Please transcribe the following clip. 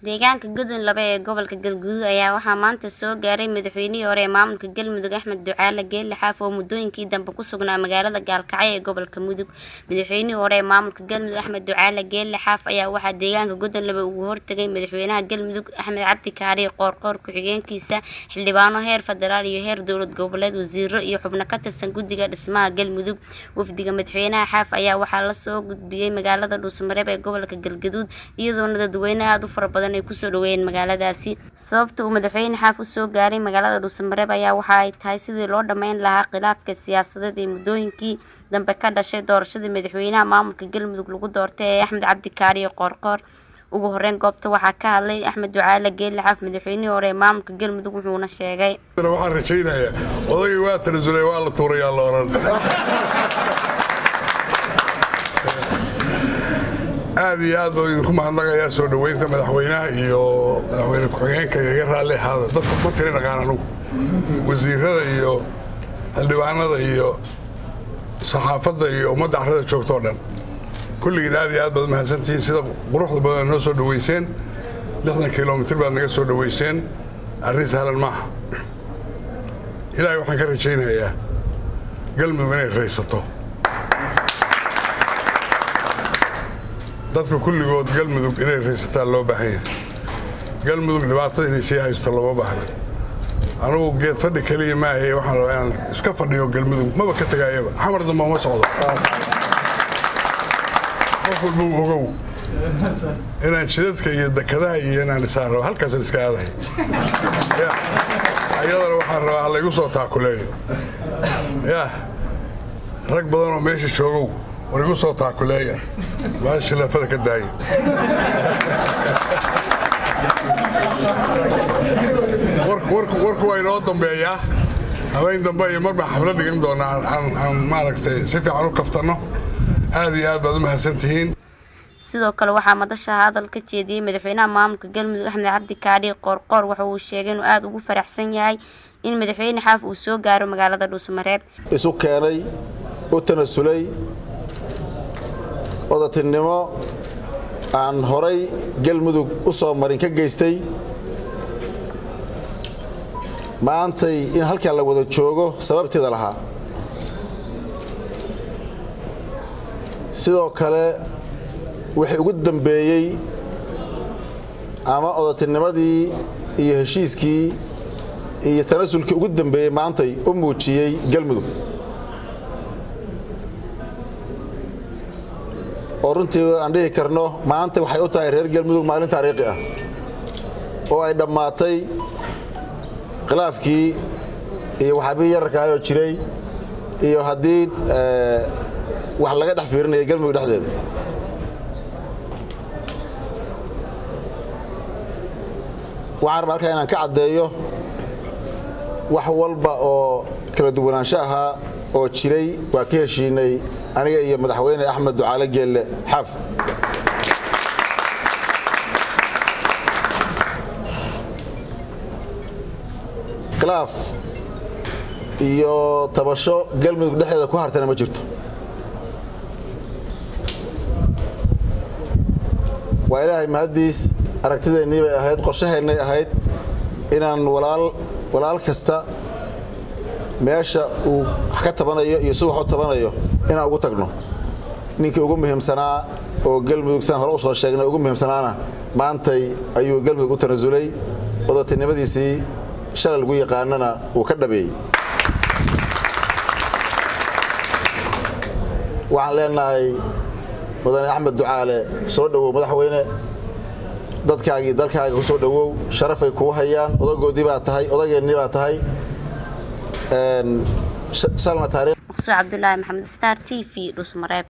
deegaanka gudun laba ee gobolka galguduud ayaa waxaa maanta soo gaaray madaxweynihii hore ee maamulka galmudug axmed ducaale geelle xaaf oo muddooyinkii dambe ku sugnaa magaalada gaalkacyo ee gobolka mudug madaxweynihii hore ee maamulka galmudug axmed ducaale geelle xaaf ayaa waxaa deegaanka gudun laba ugu hortagay madaxweynaha galmudug axmed cabdi kaariye qoorqoor ku-xigeenkiisa xildhibaano heer federaal iyo heer dowlad goboleed wasiiro iyo xubno ka tirsan guddiga dhismaha galmudug wafdiga madaxweynaha xaaf ayaa waxaa lasoo gudbiyey magaalada dhuusmareeb ee gobolka galgaduud iyadoona dadweyne aada u fara badan ay kusoo dhaweeyeen magaaladaasi sababta uu madaxweyne xaaf usoo gaaray magaalada dhuusamareeb ayaa waxa ay tahay sidii loo dhammeyn lahaa khilaafka siyaasadeed ee muddooyinkii dambe ka dhashay doorashadii madaxweynaha maamulka galmudug lagu doortay ee axmed cabdi kaariye qoorqoor ugu horeyn goobta waxaa ka hadlay axmed ducaale geelle xaaf madaxweynihii hore ee maamulka galmudug wuxuuna sheegay waxaan rajaynayaa odagii waa tanasulay waa la tuurayaa la oran aad iyo aad baa idinku mahadnaqayaa soo dhoweynta madaxweynaha iyo madaxweyne ku-xigeenka iga raalli ahaada dadka ma tiri dhaqaan anugu wasiirada iyo xildhibaanada iyo saxaafadda iyo ummadda carrada joogtoo dhan kulligiin aad iyo aad baad mahadsantihiin sida quruxda badan noo soo dhoweyseen lixdan kilomitir baad naga soo dhoweyseen arrin sahlan maaha ilaahay waxaan ka rajaynayaa galmudug inay raysato dadka kulligood galmudug inay raysataan loo baahan yahay galmudug dhibaato inay sii haysto lama baahna anugu geed fadhi keliya maahaye waxaan rabaa inaan iska fadhiyo galmudug maba ka tegaayaba xamar damba uma socdo qof walbuu ogow inaan jidadka iyo dekadaha iyo inaan isaan rabo halkaasan iska aadahay ayadana waxaan rabaa ha laygu soo taakuleeyo yah rag badan oo meesha joogow war igu soo taakuleeya baa shilaafada ka daaya warku waa inoo dambeeyaa habeen dambe iyo mar baan xafla dhigan doonaa aan maaragtay si fiican u kaftanno aad iyo aad baad u mahadsantihiin sidoo kale waxaa madasha hadal ka jeediyey madaxweynaha maamulka galmudug axmed cabdi kaadhi qoorqoor waxa uu sheegay inuu aada ugu faraxsan yahay in madaxweyne xaaf uu soo gaaro magaalada dhuusamareeb isu keenay u tanasulay odatinimo aan horay galmudug u soo marin ka geystay maantay in halkan la wada joogo sababteeda lahaa sidoo kale wixii ugu dambeeyey ama odatinimadii iyo heshiiskii iyo tanasulkii ugu dambeeyey maantay u muujiyey galmudug oo runtii aan dhihi karno maanta waxay u tahay reer galmudug maalin taariikhi ah oo ay dhammaatay khilaafkii iyo waxaabii yararkaayoo jiray iyo haddii wax laga dhex fiirinaya galmudug dhexdeeda waxaan rabaa halkaa inaan ka caddeeyo wax walba oo kala duwanaansho ahaa oo jiray waa ka heshiinay aniga iyo madaxweyne axmed ducaale geelle xaaf khilaaf iyo tabasho galmudug dhexdeeda ku hartana ma jirto waa ilaahay mahaddiis aragtideennii bay ahayd qorshaheennay ahayd inaan walaal kasta meesha uu wax ka tabanayo iyo siduu wax u tabanayo inaan ugu tagno ninkii ugu muhiimsanaa oo galmudug sidaan hore u soo sheegnay ugu muhiimsanaana maantay ayuu galmudug u tanasulay odatinimadiisii shalay lagu yaqaanana uu ka dhabeeyey waxaan leenahay mudane axmed ducaale soo dhowow madaxweyne dadkaagii dalkaaga ku soo dhowow sharafay kuu hayaan odagoodii baa tahay odageennii baa tahay maqsuud cabdulaahi maxamed star t v dhusmareeb